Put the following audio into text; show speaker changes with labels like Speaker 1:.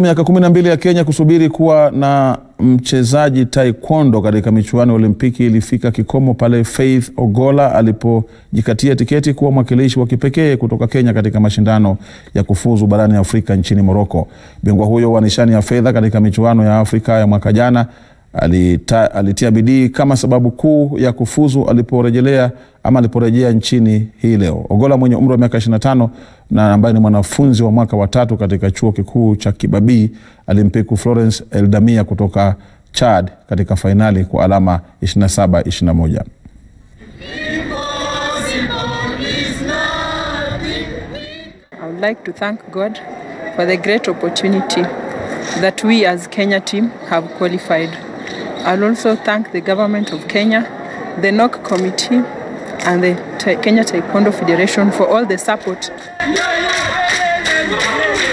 Speaker 1: Miaka kumi na mbili ya Kenya kusubiri kuwa na mchezaji taekwondo katika michuano ya Olimpiki ilifika kikomo pale Faith Ogola alipojikatia tiketi kuwa mwakilishi wa kipekee kutoka Kenya katika mashindano ya kufuzu barani Afrika nchini Moroko. Bingwa huyo wa nishani ya fedha katika michuano ya Afrika ya mwaka jana alita, alitia bidii kama sababu kuu ya kufuzu aliporejelea ama aliporejea nchini hii leo. Ogola mwenye umri wa miaka 25 na ambaye ni mwanafunzi wa mwaka wa tatu katika chuo kikuu cha Kibabii alimpiku Florence Eldamia kutoka Chad katika fainali kwa alama 27 21.
Speaker 2: I would like to thank God for the great opportunity that we as Kenya team have qualified. I'll also thank the government of Kenya, the NOC committee, and the Ta- Kenya Taekwondo Federation for all the support.